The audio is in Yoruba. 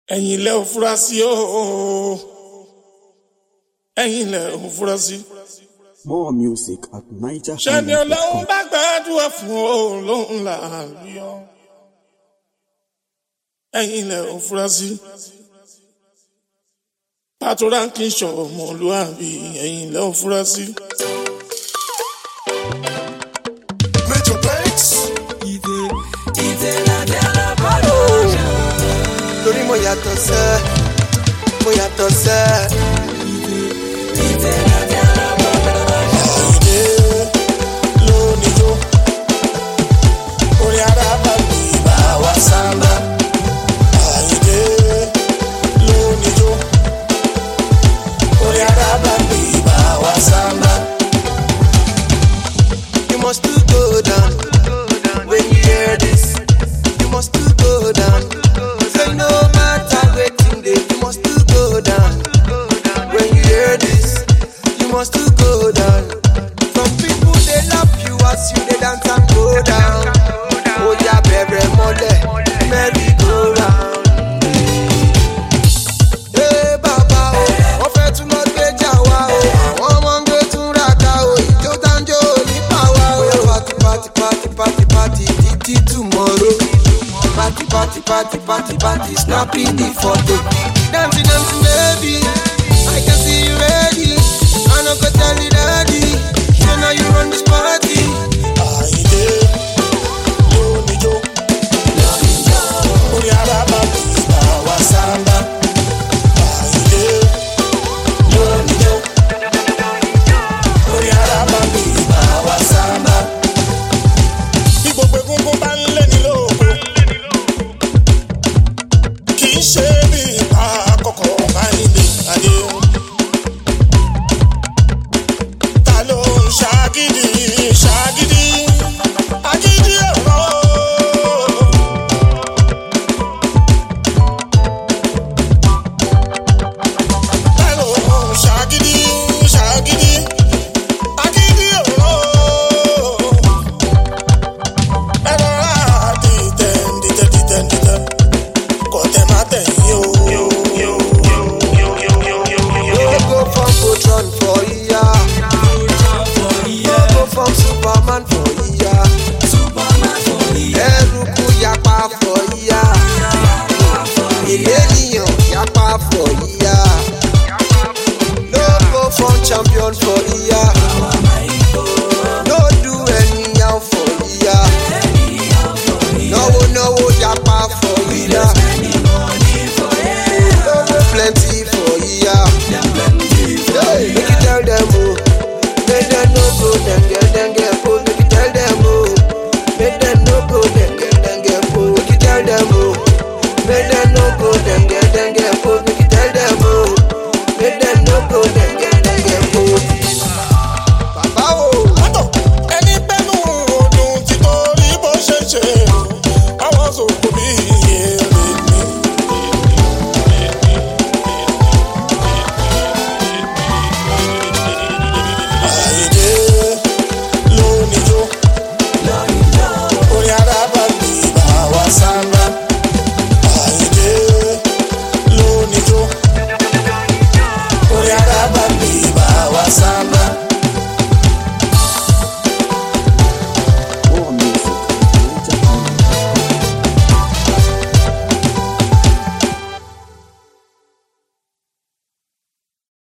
ẹ̀yin lẹ ò fura sí o ẹ̀yin lẹ ò fura sí. More music at Niger ṣẹ́ni ọlọ́run bá gbàdúrà fún o lóhùn làálùyọ ẹ̀yin lẹ ò fura sí. pàtó ránkì ṣọ̀wọ́ ọmọlúwàbí ẹ̀yin lẹ ò fura sí. Major Banks. torí mo yàtọ̀ sẹ́ mo yàtọ̀ sẹ́. Àyìndé lóníjó orí arábà mi bá wa sábà. Àyìndé lóníjó orí arábà mi bá wa sábà. You must to go down when you hear this. You must to go down. Say no matter wetin dey, you must to go down. When you hear this, you must to go down. Some people dey laugh you as you dey dance and go down. Oya bẹ̀rẹ̀ mọ́lẹ̀, merry go round. Ee bàbá o, wọ́n fẹ́ tún lọ gbéjà wá o. Àwọn ọmọ ń gbé tún ra ká o. Ìjó dáńjó nípa wa o. Bóyá pati pati pati pati pati títí tomorrow. Pati pati pati pati pati snapping the photo. Dancing dancing baby, I can see you ready. I no go tell you daddy, say now you run this party. Àyìndé lóníjó orí arábà mi bá wa sábà. Àyìndé lóníjó orí arábà mi bá wa sábà. Bí gbogbo egungun bá ń lé ní lóko, kì í ṣe bí ipa àkọ́kọ́ Àyìndé adé. Ta ló ń ṣàgídí ṣàgídí? Agídí ẹ̀rọ. Ta ló ń ṣàgídí ṣàgídí? Agídí ẹ̀rọ. Ẹ rọra dìtẹ̀ dìtẹ̀ dìtẹ̀ dìtẹ̀. Kò tẹ̀ má tẹ̀yìn o. No go from Voltron for iya. No go from Superman for iya. Eruku yapa for iya. Èlénìyàn yapa for iya. No go from champion for iya. No do anyhow for iya. Náwó náwó yapa for iya. Olówó plenty for iya. Hey, make you tell them oh, make them no go dem get dem get po. Make you tell them oh, make them no go dem get dem get po. Make you tell them oh, make them no go dem get dem get po. Make you tell them oh, make them no go dem